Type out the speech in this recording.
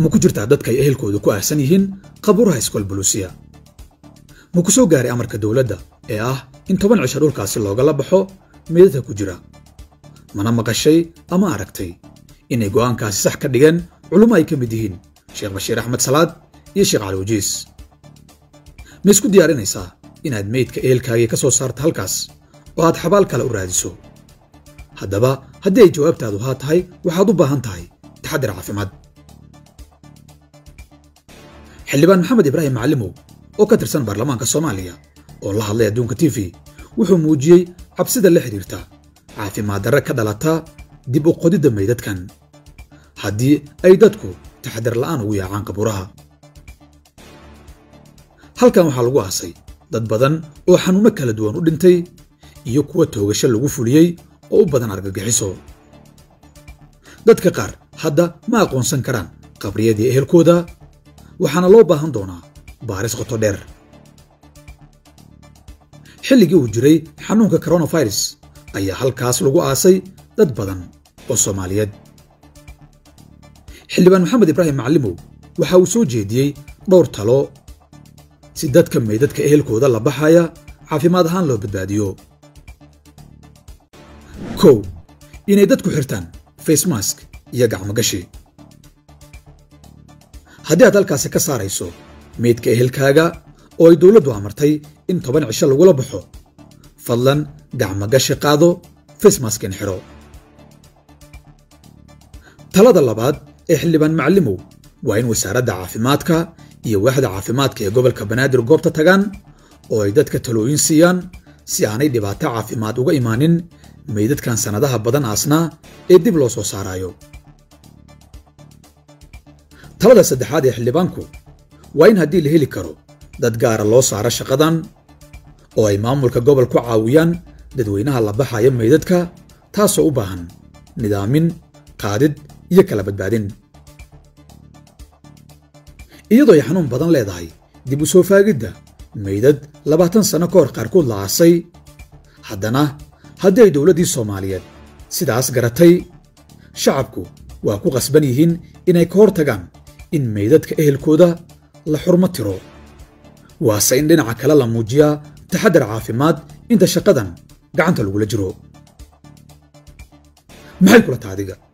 ma ku jirtaa dadka ay ehelkooda ku aahsan yihiin qabuuraha iskool buluusiya ma ku soo gaaray amarka dowladda ee ah in toban cisho dhulkaasi loogala baxo meedadka ku jira mana maqashay ama aragtay inay go'aankaasi sax ka dhigeen culummo ay ka mid yihiin sheekh bashiir axmed salaad iyo sheekh cali wajiis ma isku diyaarinaysaa inaad meydka ehelkaagii ka soo saarto halkaas oo aad xabaal kale u raadiso haddaba haddii ay jawaabtaadu haa tahay waxaad u baahan tahay taxadir caafimaad xildhibaan maxamed ibraahim macallimow oo ka tirsan baarlamaanka soomaaliya oo la hadlay adduunka t v wuxuu muujiyey cabsida la xidhiirta caafimaad darre ka dhalata dib u qodidda meydadkan haddii ay dadku taxadar la'aan ugu yaacaan qabuuraha halkan waxaa lagu aasay dad badan oo xanuunno kala duwan u dhintay iyo kuwa toogasho lagu fuliyey oo u badan argagixiso dadka qaar hadda ma aqoonsan karaan qabriyadii ehelkooda waxaana loo baahan doonaa baaris qoto dheer xilligii uu jiray xanuunka koronafirus ayaa halkaas lagu aasay dad badan oo soomaaliyeed xildhibaan maxamed ibraahim macallimow waxa uu soo jeediyey dhowr talo si dadka meydadka ehelkooda la baxaya caafimaad ahaan loo badbaadiyo kow inay dadku xirtaan facemask iyo gacmogashi haddii aad halkaasi ka saarayso meydka ehelkaaga oo ay dowladdu amartay in toban cisho lagula baxo fadlan gacmogashi qaado facemaskin xidho talada labaad ee xildhibaan macallimow waa in wasaaradda caafimaadka iyo waaxda caafimaadka ee gobolka banaadir goobta tagaan oo ay dadka talooyin siiyaan si aanay dhibaato caafimaad uga imaanin meydadkan sannadaha badan aasnaa ee dib loo soo saaraayo talada saddexaad ee xildhibaanku waa in haddii la heli karo dad gaara loo saaro shaqadan oo ay maamulka gobol ku caawiyaan dadweynaha la baxaya meydadka taasoo u baahan nidaamin qaadid iyo kala badbaadin iyadoo ay xanuun badan leedahay dib u soo faagidda meydad labaatan sanno ka hor qaarkood la aasay haddana haddii ay dowladdii soomaaliyeed sidaas garatay shacabku waa ku qasban yihiin inay ka hor tagaan in meydadka ehelkooda la xurmo tiro waase in dhinaca kale la muujiyaa taxaddar caafimaad inta shaqadan gacanta lagula jiro maxay kula taha adiga